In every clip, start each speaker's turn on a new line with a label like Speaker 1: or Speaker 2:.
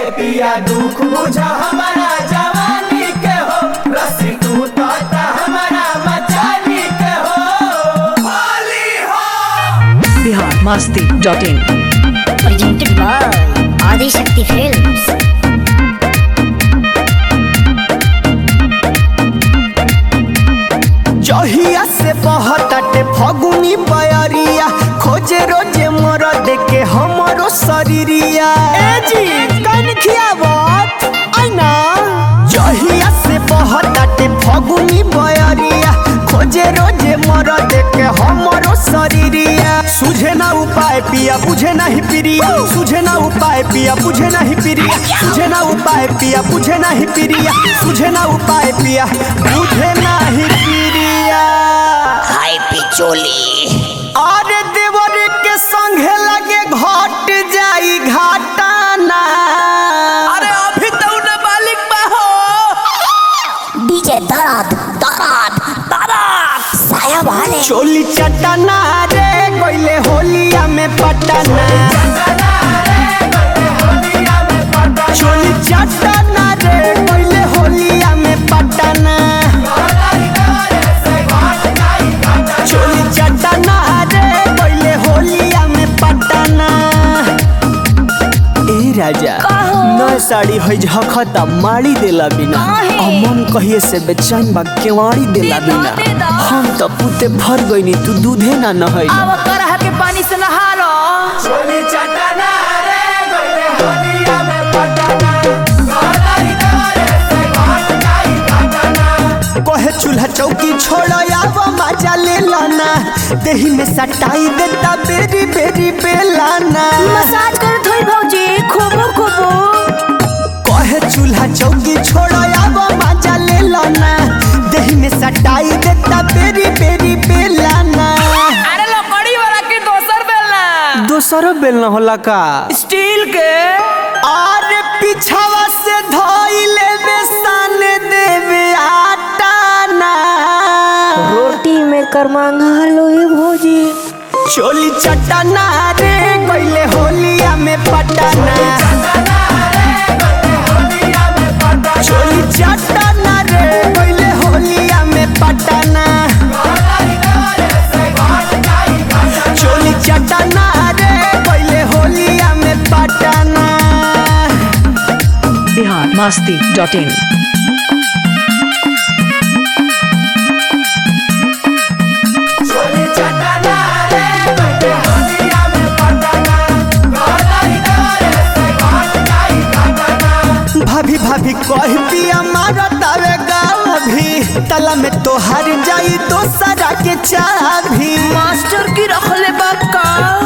Speaker 1: पिया दुख बुझा हमारा जवानी के हो रस्सी टूटता हमारा मचानी के हो होली हो
Speaker 2: बिहार मस्ती dot in
Speaker 3: presented by Adi Shakti Films.
Speaker 1: जहिया से बहताटे फगुनी बयरिया खोजे रोजे मर देके हमरो शरीरिया ए जी कन खियावत आइना जहिया से बहताटे फगुनी बयरिया खोजे रोजे मर देके हमरो शरीरिया सुझे ना उपाय पिया बुझे नहीं प्रिया सुझे ना उपाय पिया बुझे नहीं प्रिया सुझे ना उपाय पिया बुझे नहीं प्रिया सुझे ना उपाय पिया बुझे नहीं प्रिया
Speaker 3: हाय पिचोली
Speaker 1: अरे देवर के संगे लगे घट जाई घाटाना अरे अभी तो न मालिक बा हो
Speaker 3: डीजे दराद दराद दराद साया वाले
Speaker 1: चोली चटना रे कोइले होलिया में पटना चोली चटना रे कोइले होलिया में पटना चोली चटना रे कोइले होलिया में पटना ए राजा नया साड़ी है झखता मारी देला बिना अमन कहिए से बेचैन बा केवाड़ी देला बिना हम तो पुते भर गईनी तू दूधे ना नहई
Speaker 4: अब करहा के पानी से नहा लो
Speaker 1: चोली चटना रे कोइले होलिया में पटना कहे चूल्हा चौकी छोड़ आव मजा ले लाना देही में सटाई देता बेरी बेरी बेलाना
Speaker 4: मसाज कर थोड़ी भौजी खूबो खूबो
Speaker 1: कहे चूल्हा चौकी छोड़ आव मजा ले लाना देही में सटाई देता बेरी बेरी बेलाना
Speaker 4: अरे लकड़ी वाला के दोसर बेलना
Speaker 1: दोसरो बेलना होला का
Speaker 4: स्टील के
Speaker 1: और पिछावा से धोइले बेसन देवे आटाना
Speaker 4: रोटी में कर मांगा लो ये भौजी
Speaker 1: चोली चटना रे कोइले होलिया में पटना चोली चटना रे कोइले होलिया में पटना चोली चटना रे कोइले होलिया में पटना
Speaker 2: बिहार मस्ती डॉट इन
Speaker 1: चोली चटना रे कोइले होलिया में भाभी भाभी कह पिया मारा तावे गाभी तला में तोहार जाई दोसरा के चाभी
Speaker 4: मास्टर की रखले बक्का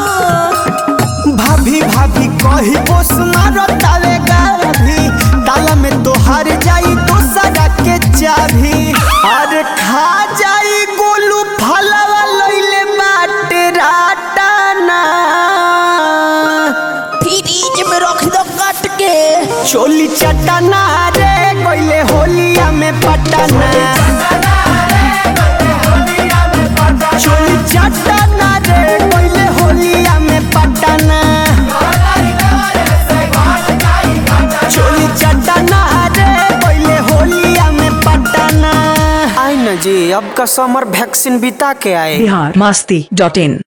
Speaker 1: भाभी भाभी कही बोस मारो तावे गाभी ताला में तोहार जाई दोसरा के चाभी अरे खा जाई गोलू फलवा लइले बाटे राटाना
Speaker 3: फ्रिज में रख दो काट के
Speaker 1: चोली चटना रे कोइले होलिया में पटना चोली चटना रे कोइले होलिया में पटना चोली चटना रे कोइले होलिया में पटना आई न जी अब का समर वैक्सीन बिता के आए
Speaker 2: बिहार मस्ती डॉट इन